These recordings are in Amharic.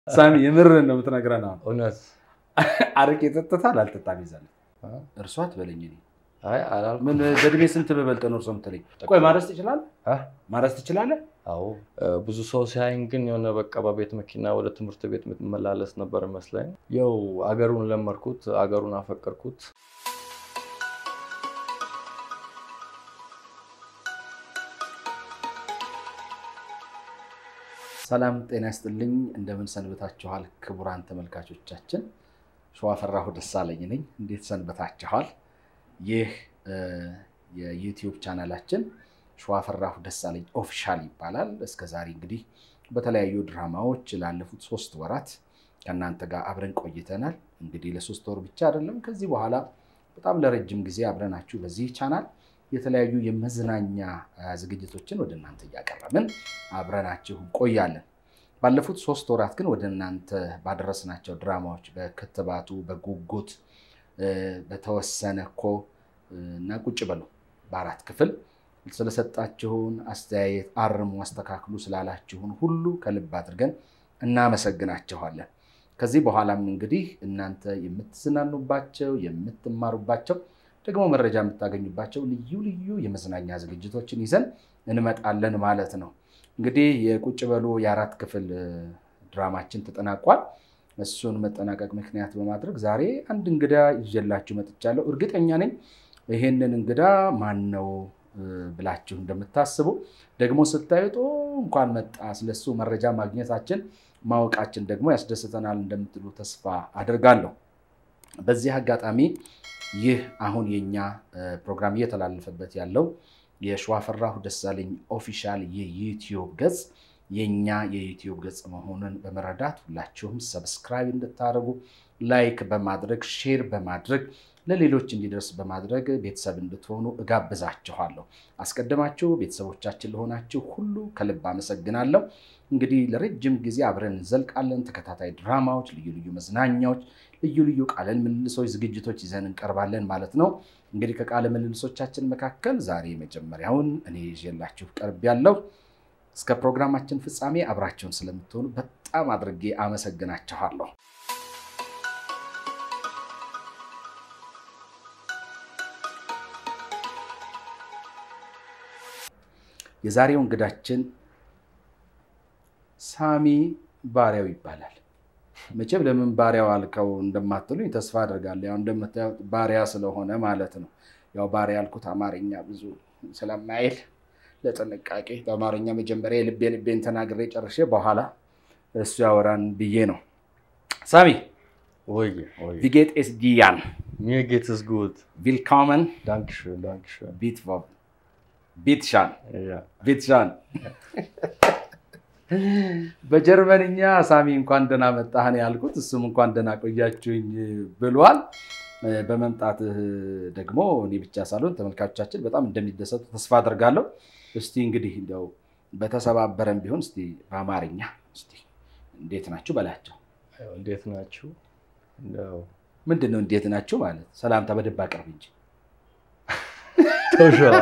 ሳሚ የምርህን ነው የምትነግረን? አሁን እውነት አረቄ ጠጥተሃል አልጠጣም ይዛል እርሷ ትበለኝ። እኔ አይ አላልኩም። ምን በእድሜ ስንት ብበልጥ ነው እርሶ የምትለኝ? ቆይ ማረስ ትችላለህ? አ? ማረስ ትችላለህ? አዎ እ፣ ብዙ ሰው ሲያይን ግን የሆነ በቃ በቤት መኪና ወደ ትምህርት ቤት የምትመላለስ ነበር መስለኝ። ያው አገሩን ለመድኩት፣ አገሩን አፈቀርኩት። ሰላም ጤና ይስጥልኝ። እንደምን ሰንብታችኋል? ክቡራን ተመልካቾቻችን ሸዋፈራሁ ደሳለኝ ነኝ። እንዴት ሰንብታችኋል? ይህ እ፣ የዩቲዩብ ቻናላችን ሸዋፈራሁ ደሳለኝ ኦፊሻል ይባላል። እስከ ዛሬ እንግዲህ በተለያዩ ድራማዎች ላለፉት ሶስት ወራት ከእናንተ ጋር አብረን ቆይተናል። እንግዲህ ለሶስት ወር ብቻ አይደለም፣ ከዚህ በኋላ በጣም ለረጅም ጊዜ አብረናችሁ በዚህ ቻናል የተለያዩ የመዝናኛ አ፣ ዝግጅቶችን ወደ እናንተ እያቀረብን አብረናችሁ ቆያለን። ባለፉት ሶስት ወራት ግን ወደ እናንተ ባደረስናቸው ድራማዎች በክትባቱ፣ በጉጉት እ፣ በተወሰነ እኮ እ፣ እና ቁጭ በሉ በአራት ክፍል ስለሰጣችሁን አስተያየት፣ አርሙ፣ አስተካክሉ ስላላችሁን ሁሉ ከልብ አድርገን እናመሰግናችኋለን። ከዚህ በኋላም እንግዲህ እናንተ የምትዝናኑባቸው የምትማሩባቸው ደግሞ መረጃ የምታገኙባቸው ልዩ ልዩ የመዝናኛ ዝግጅቶችን ይዘን እንመጣለን ማለት ነው። እንግዲህ የቁጭ በሉ የአራት ክፍል እ፣ ድራማችን ተጠናቋል። እሱን መጠናቀቅ ምክንያት በማድረግ ዛሬ አንድ እንግዳ ይዤላችሁ መጥቻለሁ። እርግጠኛ ነኝ ይሄንን እንግዳ ማን ነው እ፣ ብላችሁ እንደምታስቡ ደግሞ ስታዩት "ኦ፣ እንኳን መጣ ስለሱ መረጃ ማግኘታችን ማወቃችን ደግሞ ያስደስተናል እንደምትሉ ተስፋ አድርጋለሁ። በዚህ አጋጣሚ ይህ አሁን የኛ እ፣ ፕሮግራም እየተላለፈበት ያለው የሸዋፈራሁ ደሳለኝ ኦፊሻል የዩቲዩብ ገጽ የኛ የዩቲዩብ ገጽ መሆኑን በመረዳት ሁላችሁም ሰብስክራይብ እንድታደርጉ ላይክ በማድረግ ሼር በማድረግ ለሌሎች እንዲደርስ በማድረግ ቤተሰብ እንድትሆኑ እጋብዛችኋለሁ። አስቀድማችሁ ቤተሰቦቻችን ለሆናችሁ ሁሉ ከልብ አመሰግናለሁ። እንግዲህ ለረጅም ጊዜ አብረን እንዘልቃለን። ተከታታይ ድራማዎች፣ ልዩ ልዩ መዝናኛዎች፣ ልዩ ልዩ ቃለ ምልልሶች፣ ዝግጅቶች ይዘን እንቀርባለን ማለት ነው። እንግዲህ ከቃለ ምልልሶቻችን መካከል ዛሬ መጀመሪያውን እኔ ይዤላችሁ ቀርብ ያለው እስከ ፕሮግራማችን ፍጻሜ አብራችሁን ስለምትሆኑ በጣም አድርጌ አመሰግናችኋለሁ። የዛሬው እንግዳችን ሳሚ ባሪያው ይባላል። መቼም ለምን ባሪያው አልከው እንደማትሉኝ ተስፋ አድርጋለሁ። ያው እንደምታዩት ባሪያ ስለሆነ ማለት ነው። ያው ባሪያ ያልኩት አማርኛ ብዙ ስለማይል ለጥንቃቄ በአማርኛ መጀመሪያ የልቤ ልቤን ተናግሬ ጨርሼ በኋላ እሱ ያወራን ብዬ ነው። ሳሚ ወይ ወይ ቪጌት ኤስ ዲያን mir geht es gut. ቪልካመን Dankeschön, Dankeschön. ቢትቮብ ቢትሻን Ja. ቤትሻን በጀርመንኛ ሳሚ እንኳን ደህና መጣህ ነው ያልኩት። እሱም እንኳን ደህና ቆያችሁኝ ብሏል። በመምጣትህ ደግሞ እኔ ብቻ ሳልሆን ተመልካቾቻችን በጣም እንደሚደሰቱ ተስፋ አደርጋለሁ። እስቲ እንግዲህ እንዲያው በተሰባበረም ቢሆን እስቲ በአማርኛ እስቲ እንዴት ናችሁ በላቸው። ያው እንዴት ናችሁ? እንደው ምንድን ነው እንዴት ናችሁ ማለት? ሰላምታ በደንብ አቅርብ እንጂ ተውሸዋ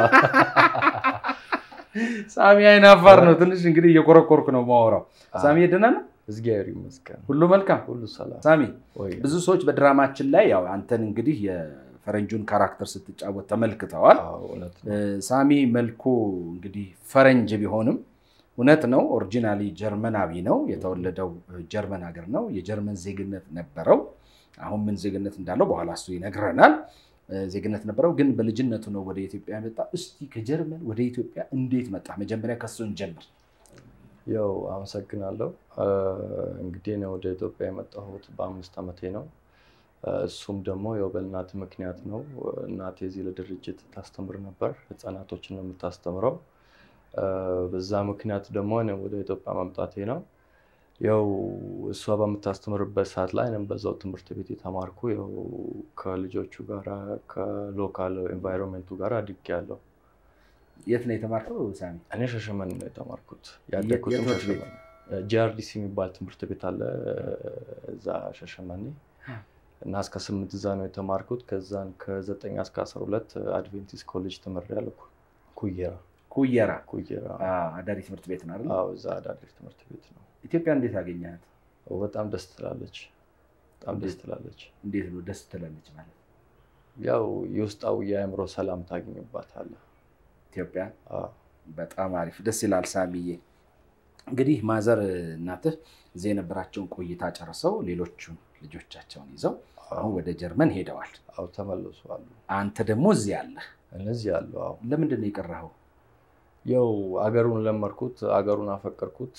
ሳሚ አይናፋር ነው። ትንሽ እንግዲህ እየኮረኮርኩ ነው ማወራው። ሳሚ ደህና ነው? እግዚአብሔር ይመስገን ሁሉ መልካም። ሁሉ ሰላም። ሳሚ ወይ ብዙ ሰዎች በድራማችን ላይ ያው አንተን እንግዲህ የፈረንጁን ካራክተር ስትጫወት ተመልክተዋል። አዎ፣ እውነት እ፣ ነው። ሳሚ መልኩ እንግዲህ ፈረንጅ ቢሆንም እውነት ነው፣ ኦሪጂናሊ ጀርመናዊ ነው። የተወለደው ጀርመን ሀገር ነው። የጀርመን ዜግነት ነበረው። አሁን ምን ዜግነት እንዳለው በኋላ እሱ ይነግረናል። እ፣ ዜግነት ነበረው፣ ግን በልጅነቱ ነው ወደ ኢትዮጵያ የመጣ። እስቲ ከጀርመን ወደ ኢትዮጵያ እንዴት መጣ? መጀመሪያ ከሱን ጀምር። ያው አመሰግናለሁ። እ፣ እንግዲህ እኔ ወደ ኢትዮጵያ የመጣሁት በአምስት ዓመቴ ነው። እ፣ እሱም ደግሞ ያው በእናት ምክንያት ነው። እናቴ እዚህ ለድርጅት ታስተምር ነበር፣ ህፃናቶችን ነው የምታስተምረው። እ፣ በዛ ምክንያት ደግሞ እኔ ወደ ኢትዮጵያ መምጣቴ ነው። ያው እሷ በምታስተምርበት ሰዓት ላይ እኔም በዛው ትምህርት ቤት የተማርኩ ያው ከልጆቹ ጋር ከሎካል ኤንቫይሮንሜንቱ ጋር አድጌያለሁ። የት ነው የተማርከው ሳሚ? እኔ ሸሸመኔ ነው የተማርኩት። የት ያደግኩትም ትምህርት ቤት? ሸሸመኔ ጂአርዲሲ የሚባል ትምህርት ቤት አለ እዛ ሸሸመኔ እና እስከ ስምንት እዛ ነው የተማርኩት። ከዛን ከዘጠኝ እስከ አስራ ሁለት አድቬንቲስት ኮሌጅ ተምሬያለሁ። ኩየራ ኩየራ ኩየራ አ፣ አዳሪ ትምህርት ቤት ነው አይደል? አዎ፣ እዛ አዳሪ ትምህርት ቤት ነው። ኢትዮጵያ እንዴት አገኘሃት? በጣም ደስ ትላለች። በጣም ደስ ትላለች። እንዴት ነው ደስ ትላለች ማለት? ያው የውስጣዊ የአእምሮ ሰላም ታገኝባታለህ። ኢትዮጵያ አዎ። በጣም አሪፍ ደስ ይላል። ሳሚዬ እንግዲህ ማዘር እናትህ እዚህ የነበራቸውን ቆይታ ጨርሰው ሌሎቹን ልጆቻቸውን ይዘው አሁን ወደ ጀርመን ሄደዋል። አዎ ተመለሱ አሉ። አንተ ደግሞ እዚህ አለህ። እነዚህ አሉ። አዎ ለምንድን ነው የቀረኸው? ያው አገሩን ለመርኩት፣ አገሩን አፈቀርኩት።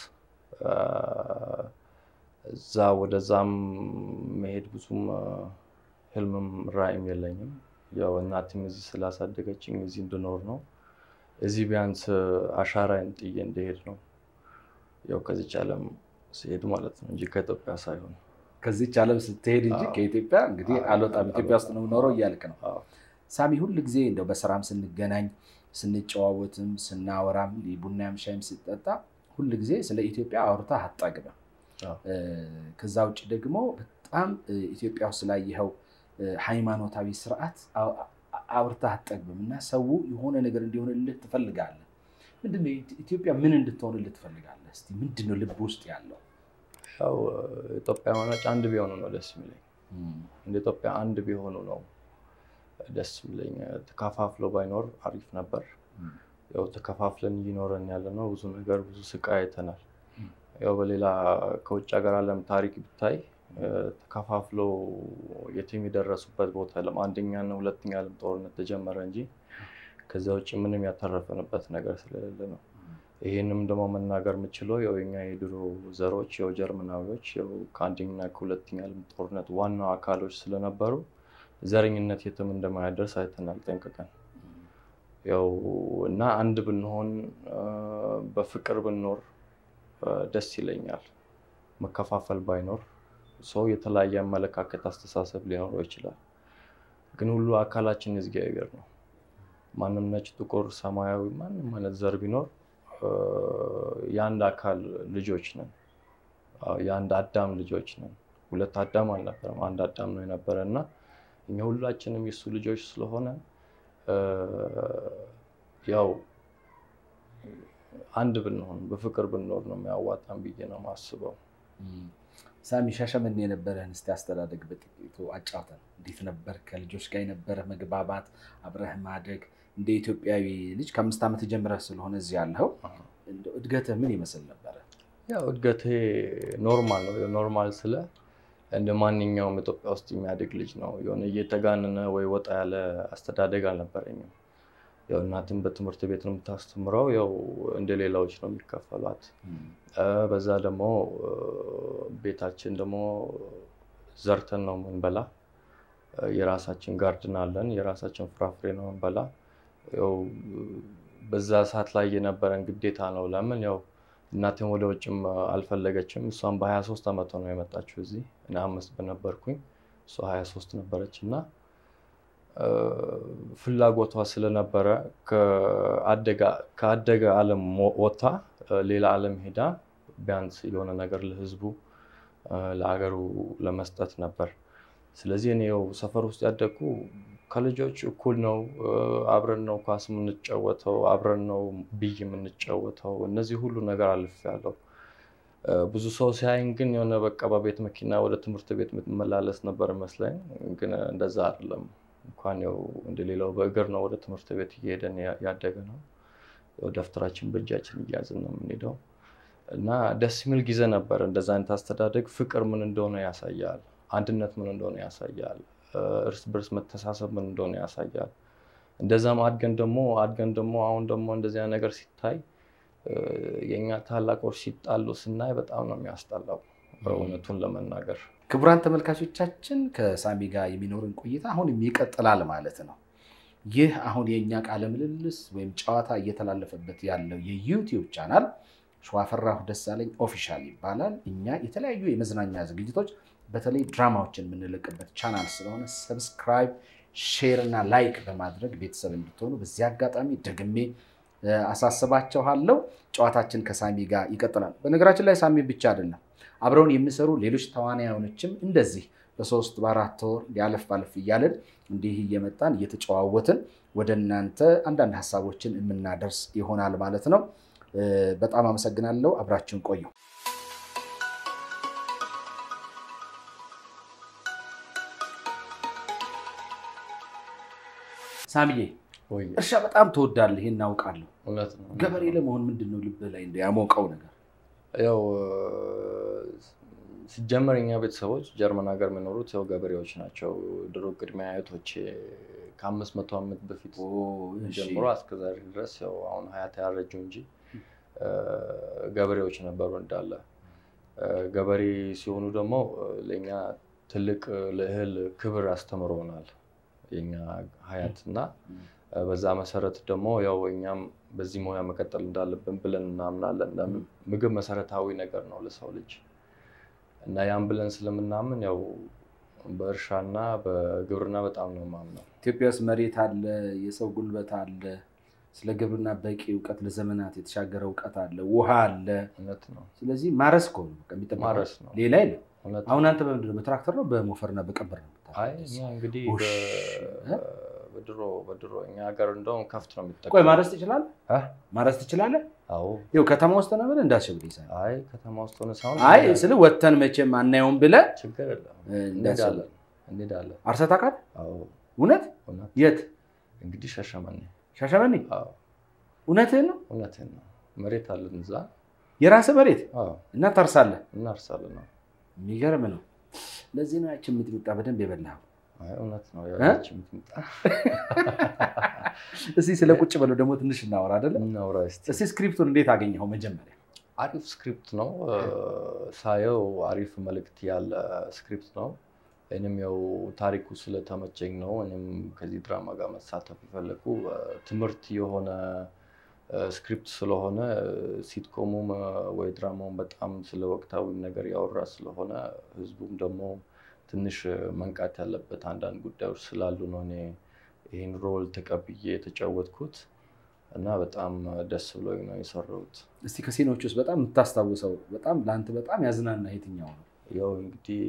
እዛ ወደዛም መሄድ ብዙም ህልምም ራዕይም የለኝም። ያው እናትም እዚህ ስላሳደገችኝ እዚህ እንድኖር ነው። እዚህ ቢያንስ አሻራዬን ጥዬ እንደሄድ ነው። ያው ከዚች ዓለም ሲሄድ ማለት ነው እንጂ ከኢትዮጵያ ሳይሆን። ከዚች ዓለም ስትሄድ እንጂ አዎ። ከኢትዮጵያ እንግዲህ አዎ፣ አልወጣም ኢትዮጵያ ውስጥ ነው የምኖረው እያልክ ነው። አዎ። ሳሚ ሁል ጊዜ እንደው በስራም ስንገናኝ ስንጨዋወትም ስናወራም ቡናም ሻይም ሲጠጣ ሁል ጊዜ ስለ ኢትዮጵያ አውርተህ አትጠግብም። አዎ። እ፣ ከዛ ውጭ ደግሞ በጣም እ፣ ኢትዮጵያ ውስጥ ስላየኸው እ፣ ሃይማኖታዊ ስርዓት አው- አ- አውርተህ አትጠግብም እና ሰው የሆነ ነገር እንዲሆንልህ ትፈልጋለህ። ምንድን ነው ኢትዮጵያ ምን እንድትሆንልህ ትፈልጋለህ? እስኪ ምንድን ነው ልብ ውስጥ ያለው? ያው ኢትዮጵያውያኖች አንድ ቢሆኑ ነው ደስ የሚለኝ። እንደ ኢትዮጵያ አንድ ቢሆኑ ነው ደስ የሚለኝ። ተከፋፍሎ ባይኖር አሪፍ ነበር። ያው ተከፋፍለን እየኖረን ያለ ነው። ብዙ ነገር ብዙ ስቃይ አይተናል። ያው በሌላ ከውጭ ሀገር ዓለም ታሪክ ብታይ እ፣ ተከፋፍሎ የትም የደረሱበት ቦታ የለም። አንደኛና ሁለተኛ ዓለም ጦርነት ተጀመረ እንጂ ከዚያ ውጭ ምንም ያተረፈንበት ነገር ስለሌለ ነው። ይህንም ደግሞ መናገር የምችለው ያው የኛ የድሮ ዘሮች ያው ጀርመናዊዎች ያው ከአንደኛና ከሁለተኛ ዓለም ጦርነት ዋናው አካሎች ስለነበሩ ዘረኝነት የትም እንደማያደርስ አይተናል ጠንቅቀን። ያው እና አንድ ብንሆን እ፣ በፍቅር ብንኖር እ፣ ደስ ይለኛል። መከፋፈል ባይኖር ሰው የተለያየ አመለካከት፣ አስተሳሰብ ሊኖረው ይችላል። ግን ሁሉ አካላችን እግዚአብሔር ነው። ማንም ነጭ፣ ጥቁር፣ ሰማያዊ ማንም አይነት ዘር ቢኖር እ፣ የአንድ አካል ልጆች ነን። አዎ፣ የአንድ አዳም ልጆች ነን። ሁለት አዳም አልነበረም፣ አንድ አዳም ነው የነበረ እና እኛ ሁላችንም የሱ ልጆች ስለሆነ እ፣ ያው አንድ ብንሆን በፍቅር ብንኖር ነው የሚያዋጣን ብዬ ነው የማስበው። ሳሚ ሻሸመኔ የነበረህን እስቲ አስተዳደግ በጥቂቱ አጫውተን። እንዴት ነበር ከልጆች ጋር የነበረ መግባባት፣ አብረህ ማደግ? እንደ ኢትዮጵያዊ ልጅ ከአምስት ዓመት ጀምረህ ስለሆነ እዚህ ያለኸው እንደው እድገትህ ምን ይመስል ነበረ? ያው እድገቴ ኖርማል ነው። ኖርማል ስለ እንደ ማንኛውም ኢትዮጵያ ውስጥ የሚያድግ ልጅ ነው። የሆነ እየተጋነነ ወይ ወጣ ያለ አስተዳደግ አልነበረኝም። ያው እናትም በትምህርት ቤት ነው የምታስተምረው። ያው እንደ ሌላዎች ነው የሚከፈሏት። እ፣ በዛ ደግሞ እ፣ ቤታችን ደግሞ ዘርተን ነው የምንበላ። እ፣ የራሳችን ጋርድን አለን። የራሳችን ፍራፍሬ ነው የምንበላ። ያው በዛ ሰዓት ላይ የነበረን ግዴታ ነው። ለምን ያው እናቴም ወደ ውጭም አልፈለገችም። እሷም በ23 ዓመቷ ነው የመጣችው እዚህ። እኔ አምስት በነበርኩኝ እሷ 23 ነበረች እና እ፣ ፍላጎቷ ስለነበረ ከአደገ- ከአደገ ዓለም ሞ- ወጥታ እ፣ ሌላ ዓለም ሄዳ ቢያንስ የሆነ ነገር ለሕዝቡ እ፣ ለአገሩ ለመስጠት ነበር። ስለዚህ እኔ ያው ሰፈር ውስጥ ያደግኩ ከልጆች እኩል ነው። እ፣ አብረን ነው ኳስ የምንጫወተው፣ አብረን ነው ብይ የምንጫወተው። እነዚህ ሁሉ ነገር አልፌያለሁ። እ፣ ብዙ ሰው ሲያይን ግን የሆነ በቃ በቤት መኪና ወደ ትምህርት ቤት የምትመላለስ ነበር መስለኝ፣ ግን እንደዛ አይደለም። እንኳን ያው እንደሌላው በእግር ነው ወደ ትምህርት ቤት እየሄደን ያ- ያደገ ነው። ያው ደብተራችን በእጃችን እያዝን ነው የምንሄደው እና ደስ የሚል ጊዜ ነበር። እንደዛ አይነት አስተዳደግ ፍቅር ምን እንደሆነ ያሳያል። አንድነት ምን እንደሆነ ያሳያል። እ፣ እርስ በርስ መተሳሰብ ምን እንደሆነ ያሳያል። እንደዛም አድገን ደግሞ አድገን ደግሞ አሁን ደግሞ እንደዚያ ነገር ሲታይ እ፣ የእኛ ታላቆች ሲጣሉ ስናይ በጣም ነው የሚያስጠላው እውነቱን ለመናገር ክቡራን ተመልካቾቻችን ከሳሚ ጋር የሚኖርን ቆይታ አሁንም ይቀጥላል ማለት ነው። ይህ አሁን የእኛ ቃለ ምልልስ ወይም ጨዋታ እየተላለፈበት ያለው የዩቲዩብ ቻናል ሸዋፈራሁ ደሳለኝ ኦፊሻል ይባላል። እኛ የተለያዩ የመዝናኛ ዝግጅቶች በተለይ ድራማዎችን የምንለቅበት ቻናል ስለሆነ ሰብስክራይብ፣ ሼር እና ላይክ በማድረግ ቤተሰብ እንድትሆኑ በዚህ አጋጣሚ ደግሜ እ፣ አሳስባችኋለሁ። ጨዋታችን ከሳሚ ጋር ይቀጥላል። በነገራችን ላይ ሳሚ ብቻ አይደለም አብረውን የሚሰሩ ሌሎች ተዋናዮችም እንደዚህ በሶስት በአራት ወር ያለፍ ባለፍ እያለን እንዲህ እየመጣን እየተጨዋወትን ወደ እናንተ አንዳንድ ሀሳቦችን የምናደርስ ይሆናል ማለት ነው። እ፣ በጣም አመሰግናለሁ። አብራችሁን ቆዩ። ሳምዬ ወይ እርሻ በጣም ትወዳለህ፣ ይሄን እናውቃለሁ። እውነት ነው። ገበሬ ለመሆን ምንድን ነው ልብህ ላይ እንደ ያሞቀው ነገር? ያው ሲጀመር እኛ ቤተሰቦች ጀርመን ሀገር የሚኖሩት ያው ገበሬዎች ናቸው። ድሮ ቅድሚያ አያቶቼ ከአምስት መቶ ዓመት በፊት ጀምሮ እስከ ዛሬ ድረስ ያው አሁን ሀያት ያረጁ እንጂ ገበሬዎች ነበሩ እንዳለ። ገበሬ ሲሆኑ ደግሞ ለእኛ ትልቅ ለእህል ክብር አስተምረውናል የኛ ሀያት እና በዛ መሰረት ደግሞ ያው እኛም በዚህ ሙያ መቀጠል እንዳለብን ብለን እናምናለን። ለምን ምግብ መሰረታዊ ነገር ነው ለሰው ልጅ እና ያን ብለን ስለምናምን ያው በእርሻና በግብርና በጣም ነው የማምነው። ኢትዮጵያ ውስጥ መሬት አለ፣ የሰው ጉልበት አለ፣ ስለ ግብርና በቂ እውቀት ለዘመናት የተሻገረ እውቀት አለ፣ ውሃ አለ። እውነት ነው። ስለዚህ ማረስ እኮ ነው በቃ የሚጠበቀው። ማረስ ነው። ሌላ የለም። እውነት አሁን አንተ በምንድን ነው በትራክተር ነው በሞፈርና በቀንበር ነው አይ የምታርሰው? እኛ እንግዲህ ውሽ፣ በ- በድሮ በድሮ እኛ ሀገር እንደውም ከፍት ነው የሚጠቀሙ። ቆይ ማረስ ትችላለህ? አ? ማረስ ትችላለህ? አዎ። ይኸው ከተማ ውስጥ ነው ብለህ እንዳትሸብልኝ ሳይሆን አይ ከተማ ውስጥ ሆነ ሳይሆን አይ ስለ ወተን መቼም አናየውም ብለህ ችግር የለም እንዳትሸብልኝ። እንሄዳለን እንሄዳለን። አርሰህ ታውቃለህ? አዎ እውነት? እውነት የት? እንግዲህ ሸሸመኔ። ሻሸመኔ? አዎ እውነትህን ነው? እውነቴን ነው። መሬት አለን እዛ። የራስህ መሬት አዎ እና ታርሳለህ? እናርሳለን ነው። የሚገርም ነው። ለዚህ ነው ያችን የምትመጣ በደንብ የበላኸው። አይ እውነት ነው። እ? ያቺ የምትመጣ እስኪ ስለ ቁጭ በለው ደግሞ ትንሽ እናወራ አይደለም? እናውራ እስኪ። እስኪ ስክሪፕቱን እንዴት አገኘኸው? መጀመሪያ አሪፍ ስክሪፕት ነው ሳየው፣ አሪፍ መልእክት ያለ ስክሪፕት ነው። እኔም ያው ታሪኩ ስለተመቸኝ ነው እኔም ከዚህ ድራማ ጋር መሳተፍ የፈለኩ ትምህርት የሆነ ስክሪፕት ስለሆነ ሲትኮሙም ወይ ድራማውን በጣም ስለ ወቅታዊ ነገር ያወራ ስለሆነ ህዝቡም ደግሞ ትንሽ መንቃት ያለበት አንዳንድ ጉዳዮች ስላሉ ነው እኔ ይህን ሮል ተቀብዬ የተጫወትኩት እና በጣም ደስ ብሎኝ ነው የሰራሁት። እስቲ ከሲኖች ውስጥ በጣም የምታስታውሰው በጣም ለአንተ በጣም ያዝናና የትኛው ነው? ያው እንግዲህ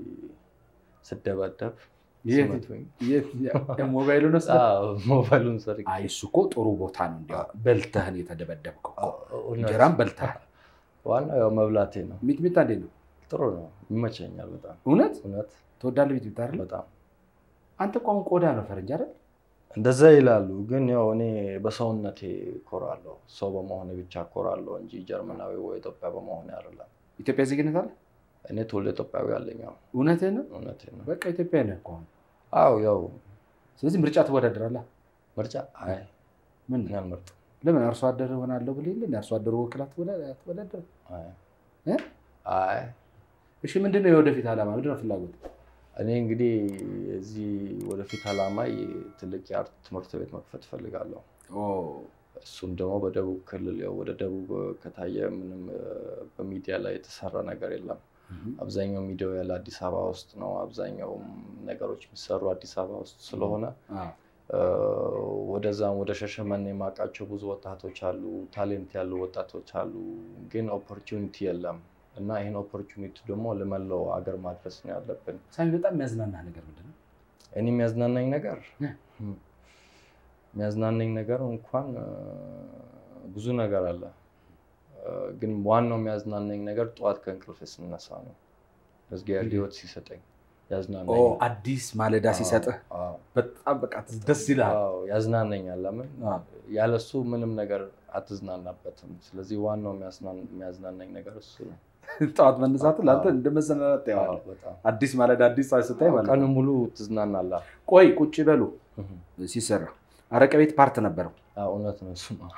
ስደባደብ የት- ሲመቱኝ የት- ሞባይሉን ውስጥ አዎ፣ ሞባይሉን ሰርቄ አይ እሱ እኮ ጥሩ ቦታ ነው። እንዲያው በልተህን የተደበደብከው እኮ እውነት። እንጀራም በልተሃል። ዋናው ያው መብላቴ ነው። ሚጥሚጣ እንዴት ነው? ጥሩ ነው፣ ይመቸኛል በጣም እውነት እውነት ትወዳለህ ሚጥሚጣ አይደል? በጣም አንተ እኮ አሁን ቆዳ ነው ፈረንጅ አይደል? እንደዛ ይላሉ። ግን ያው እኔ በሰውነቴ ኮራለሁ። ሰው በመሆኔ ብቻ ኮራለሁ እንጂ ጀርመናዊ ወይ ኢትዮጵያ በመሆኔ አይደለም። ኢትዮጵያ ዜግነት አለ? እኔ ትውልደ ኢትዮጵያዊ አለኝ። ያው እውነትህን ነው? እውነቴ ነው። በቃ ኢትዮጵያ ነህ እኮ አሁን። አዎ ያው ስለዚህ ምርጫ ትወዳደራለህ። ምርጫ አይ ምን እኔ አልመርጥም። ለምን አርሶ አደር ሆናለሁ ብለህ የለ አርሶ አደሩ ወክላ ትወዳደር? አይ እ? አይ እሺ ምንድን ነው የወደፊት ዓላማ? ምንድን ነው ፍላጎት? እኔ እንግዲህ እዚህ ወደፊት ዓላማ ትልቅ የአርት ትምህርት ቤት መክፈት እፈልጋለሁ። እሱም ደግሞ በደቡብ ክልል ያው ወደ ደቡብ ከታየ ምንም እ፣ በሚዲያ ላይ የተሰራ ነገር የለም። አብዛኛው ሚዲያው ያለ አዲስ አበባ ውስጥ ነው። አብዛኛው ነገሮች የሚሰሩ አዲስ አበባ ውስጥ ስለሆነ አዎ። እ፣ ወደዛም ወደ ሸሸመኔ የማውቃቸው ብዙ ወጣቶች አሉ፣ ታሌንት ያሉ ወጣቶች አሉ፣ ግን ኦፖርቹኒቲ የለም እና ይህን ኦፖርቹኒቲ ደግሞ ለመላው አገር ማድረስ ነው ያለብን። ሳሚ በጣም የሚያዝናና ነገር ምንድን ነው? እኔ የሚያዝናናኝ ነገር እ። የሚያዝናናኝ ነገር እንኳን እ፣ ብዙ ነገር አለ እ፣ ግን ዋናው የሚያዝናናኝ ነገር ጠዋት ከእንቅልፍ ስነሳ ነው። እግዚአብሔር ሕይወት ሲሰጠኝ ኦ ያዝናናኝ አዲስ ማለዳ ሲሰጥህ በጣም በቃ ደስ ይልሃል። ያዝናናኛል። ለምን አዎ። ያለሱ ምንም ነገር አትዝናናበትም። ስለዚህ ዋናው የሚያዝናን- የሚያዝናናኝ ነገር እሱ ነው። ጠዋት መነሳት ለአንተ አዎ። እንደ መዘናናት አዎ፣ ታየዋለህ። በጣም አዲስ ማለዳ አዲስ ፀሐይ ስታይ ማለት ቀኑ ነው። ሙሉ ትዝናናለህ። ቆይ ቁጭ በሉ እህ። ሲሰራ አረቀ ቤት ፓርት ነበረው። አዎ፣ እውነት ነው እሱ ነው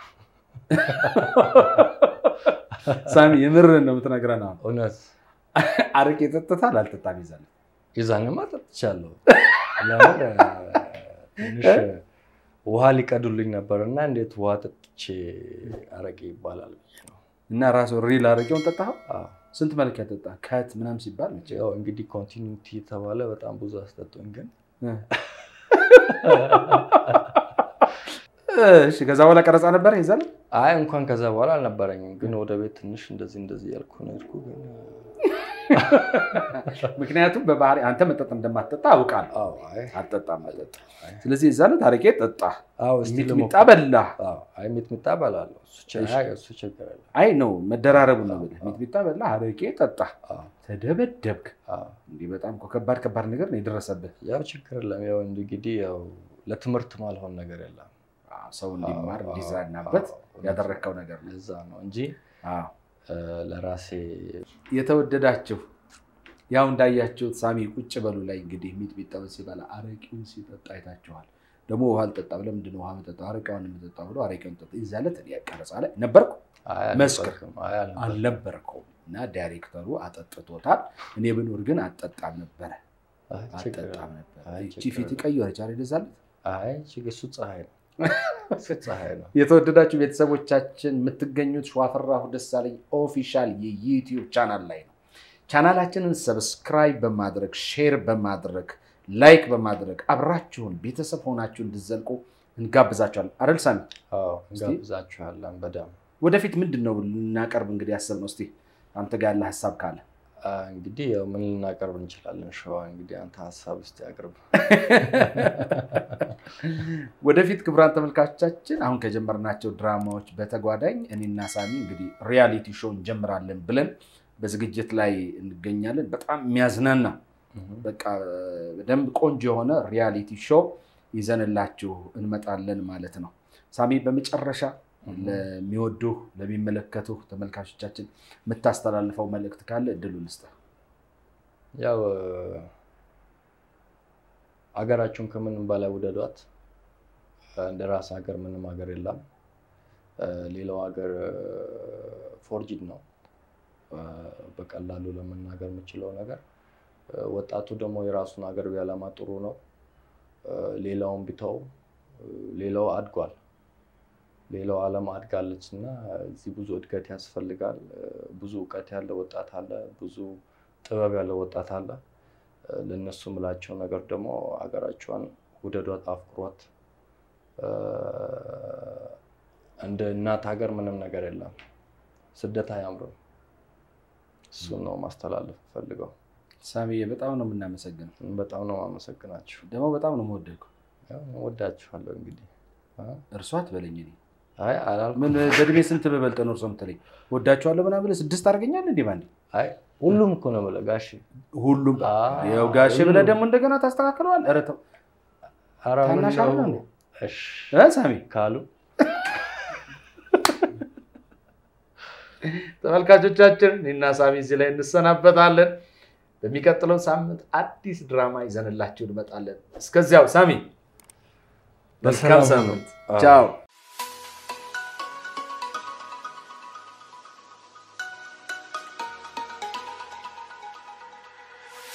ሳሚ የምርህን ነው የምትነግረን? አሁን እውነት አረቄ ጠጥታል አልጠጣም ይዛል የዛኔማ ጠጥቻለሁ። ለምን እ፣ ትንሽ ውሃ ሊቀዱልኝ ነበር እና እንዴት ውሃ ጠጥቼ አረቄ ይባላል ብዬ ነው። እና ራሱ ሪል አረቄውን ጠጣኸው? አዎ። ስንት መለኪያ ጠጣ? ከት ምናምን ሲባል መቼ ያው እንግዲህ ኮንቲኒቲ የተባለ በጣም ብዙ አስጠጡኝ ግን እሺ ከዛ በኋላ ቀረጻ ነበር ይዛል አይ እንኳን ከዛ በኋላ አልነበረኝም። ግን ወደ ቤት ትንሽ እንደዚህ እንደዚህ ያልኩ ነው የሄድኩ። ግን ምክንያቱም በባህሪ አንተ መጠጥ እንደማትጠጣ አውቃለሁ። አዎ፣ አይ አትጠጣም መጠጥ። አይ፣ ስለዚህ የዛ ዕለት አረቄ ጠጣ፣ አዎ፣ እስቲ ሚጥሚጣ ልሞክር። በላ። አዎ፣ አይ ሚጥሚጣ እበላለሁ። እሱ ችግር እሺ። አይ፣ እሱ ችግር የለም። አይ ነው መደራረቡ ነው አዎ፣ ብለህ አዎ። ሚጥሚጣ በላ፣ አረቄ ጠጣ፣ አዎ፣ ተደበደብክ። አዎ። እንዲህ በጣም እኮ ከባድ ከባድ ነገር ነው የደረሰብህ። ያው ችግር የለም። ያው እንግዲህ ያው ለትምህርት ማልሆን ነገር የለም። አዎ፣ ሰው እንዲማር እንዲዝናናበት አዎ፣ ያደረግከው ነገር ነው። ለዛ ነው እንጂ አዎ። እ፣ ለራሴ የተወደዳችሁ ያው እንዳያችሁት ሳሚ ቁጭ በሉ ላይ እንግዲህ ሚጥሚጣውን ሲበላ አረቂውን ሲጠጣ አይታችኋል። ደግሞ ውሃ አልጠጣ ብለህ ምንድን ነው ውሃ የምጠጣው አረቂውን የምጠጣው ብሎ አረቂውን ጠጣ። እዛ ዕለት እኔ ቀረጻ ላይ ነበርኩ አይ መስክር። አልነበርኩም፣ አይ አልነበርኩም። አልነበርከውም እና ዳይሬክተሩ አጠጥቶታል። እኔ ብኖር ግን አጠጣም ነበረ አይ ችግር አጠጣም የለም። ነበረ። አይ እቺ ችግር ፊት የለም። ቀየረች አይደል? የዛን ዕለት አይ ችግር እሱ ፀሐይ ነው፣ እሱ ፀሐይ ነው። የተወደዳችሁ ቤተሰቦቻችን የምትገኙት ሸዋፈራሁ ደሳለኝ ኦፊሻል የዩቲዩብ ቻናል ላይ ነው። ቻናላችንን ሰብስክራይብ በማድረግ ሼር በማድረግ ላይክ በማድረግ አብራችሁን ቤተሰብ ሆናችሁ እንድዘልቁ እንጋብዛችኋለን። አረል ሳሚ፣ አዎ እስቲ። እንጋብዛችኋለን በደምብ ወደፊት ምንድን ነው ልናቀርብ እንግዲህ ያሰብነው? እስኪ አንተ ጋር ያለ ሀሳብ ካለ አ፣ እንግዲህ ያው ምን ልናቀርብ እንችላለን? ሸዋ እንግዲህ አንተ ሀሳብ ውስጥ ያቅርብ። ወደፊት ክቡራን ተመልካቾቻችን አሁን ከጀመርናቸው ድራማዎች በተጓዳኝ እኔና ሳሚ እንግዲህ ሪያሊቲ ሾው እንጀምራለን ብለን በዝግጅት ላይ እንገኛለን። በጣም የሚያዝናና በቃ በደንብ ቆንጆ የሆነ ሪያሊቲ ሾው ይዘንላችሁ እንመጣለን ማለት ነው። ሳሚ፣ በመጨረሻ ለሚወዱህ ለሚመለከቱህ ተመልካቾቻችን የምታስተላልፈው መልእክት ካለ እድሉን ስጠህ። ያው አገራችሁን ከምንም በላይ ውደዷት። እንደ ራስ ሀገር ምንም ሀገር የለም። ሌላው ሀገር ፎርጂድ ነው። በቀላሉ ለመናገር የምችለው ነገር ወጣቱ ደግሞ የራሱን ሀገር ቢያለማ ጥሩ ነው። ሌላውን ቢተው ሌላው አድጓል። ሌላው ዓለም አድጋለች እና እዚህ ብዙ እድገት ያስፈልጋል። ብዙ እውቀት ያለው ወጣት አለ። ብዙ ጥበብ ያለው ወጣት አለ። ለእነሱ ምላቸው ነገር ደግሞ ሀገራቸውን ውደዷት፣ አፍቅሯት። እንደ እናት ሀገር ምንም ነገር የለም። ስደት አያምርም። እሱን ነው ማስተላለፍ ፈልገው። ሳሚዬ በጣም ነው የምናመሰግነው። በጣም ነው ማመሰግናችሁ። ደግሞ በጣም ነው የምወደድኩ። ወዳችኋለሁ። እንግዲህ እርሷ አትበለኝ። እኔ አይ አላልኩም። ምን በእድሜ ስንት በበልጥ ነው እርሶ የምትለኝ? ወዳችኋለሁ ምናምን ብለህ ስድስት አድርገኛል እንዴ ባንዴ? አይ ሁሉም እኮ ነው የምልህ ጋሼ። ሁሉም አዎ፣ ያው ጋሼ ብለህ ሁሉም። ደግሞ እንደገና ታስተካክለዋል። ኧረ ተው ኧረ ምን ታናሽ ነው? አይደለም እንዴ? እሺ እ ሳሚ ካሉ ተመልካቾቻችን እኔና ሳሚ እዚህ ላይ እንሰናበታለን። በሚቀጥለው ሳምንት አዲስ ድራማ ይዘንላችሁ እንመጣለን። እስከዚያው ሳሚ መልካም በሰላም ሳምንት። አዎ። ቻው